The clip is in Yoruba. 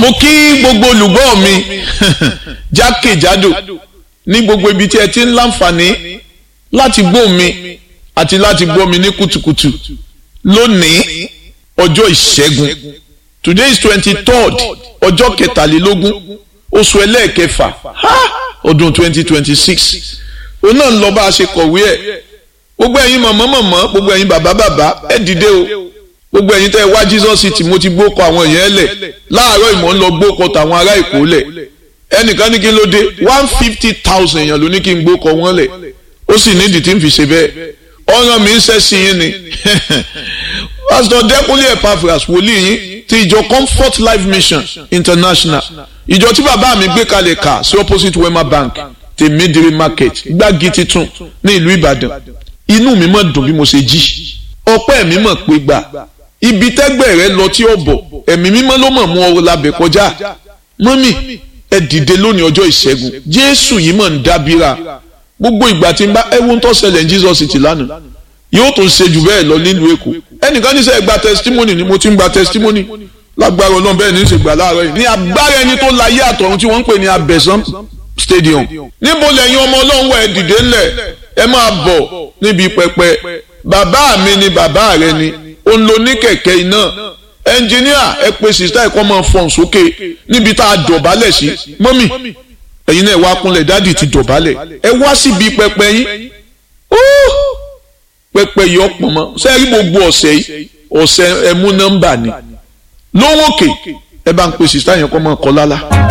mo kí gbogbo olùgbọ́ mi jákèjádò ní gbogbo ibi tí ẹ ti ń láǹfààní láti gbọ́ mi àti láti gbọ́ mi ní kùtùkùtù lónìí ọjọ́ ìṣẹ́gun today is twenty third ọjọ́ kẹtàlélógún oṣù ẹlẹ́ẹ̀kẹfà ọdún twenty twenty six òun náà ń lọ bá a ṣe kọ̀wé ẹ̀ gbogbo ẹ̀yin mọ̀mọ́ mọ̀mọ́ gbogbo ẹ̀yin bàbá bàbá ẹ dìde o gbogbo ẹ̀yin tẹ́ ẹ wá Jesus city mo ti gbókọ àwọn èèyàn lẹ̀ láàárọ̀ ìmọ̀ ń lọ gbókọ tàwọn ará Èkó lẹ̀ ẹnìkan ní kí ló dé one fifty thousand èèyàn ló ní kí n gbókọ wọn lẹ̀ ó sì nídìí tí n fi ṣe bẹ́ẹ̀ ọ̀ràn mi ń ṣẹ́ sí yín ni Pastor Dẹ́kunlé Epaphras wòlíì yín ti ìjọ Comfort Life Mission International ìjọ tí bàbá mi gbé kalẹ̀ kà sí opposite Wema Bank ti Midiri Market gbági titun ní ìlú Ìbàdàn inú mi mọ̀ dùn bí mo ṣe jí ọpẹ́ mi mọ̀ pé gbà ibi tẹ́gbẹ́ rẹ lọ tí ó bọ̀ ẹ̀mí mímọ́ ló mọ̀ mú ọ labẹ̀ kọjá mọ́mì ẹ dìde lónìí ọjọ́ ìṣẹ́gun Jésù yìí mọ̀ ń dábìrà gbogbo ìgbà tí n bá ẹwọ́n tó ṣẹlẹ̀ ní Jesus City lánàá yóò tún ṣe jù bẹ́ẹ̀ lọ nílùú Èkó ẹnìkan ní sẹ́ gba testimony ni mo ti ń gba testimony lágbára Ọlọ́run bẹ́ẹ̀ ní í ṣe gbà láàárọ̀ yìí ní agbára ẹni tó láyé àtọ̀run tí wọ́n ń pè ní Abẹ́sán stadium níbo lẹ́yìn ọmọ Ọlọ́run wà ẹ dìde ńlẹ̀ ẹ máa bọ̀ níbi pẹpẹ bàbá mi ni bàbá rẹ ni ó ń lo ní kẹ̀kẹ́ iná ẹnjìníà ẹ pe sista ẹ̀kọ́ máa fọ̀n sókè níbi tá a dọ̀bálẹ̀ sí mọ́mì ẹ̀yin náà ẹ wá kúnlẹ̀ dádì ti dọ̀bálẹ̀ ẹ wá síbi pẹpẹ yín pẹpẹ yìí ọ̀pọ̀ mọ́ sẹ́ẹ̀rí gbogbo ọ̀sẹ̀ yìí ọ̀sẹ̀ ẹ̀mú nọ́mbà ni lówókè ẹ bá ń pe sista yẹn kọ́ máa kọ́ lálá.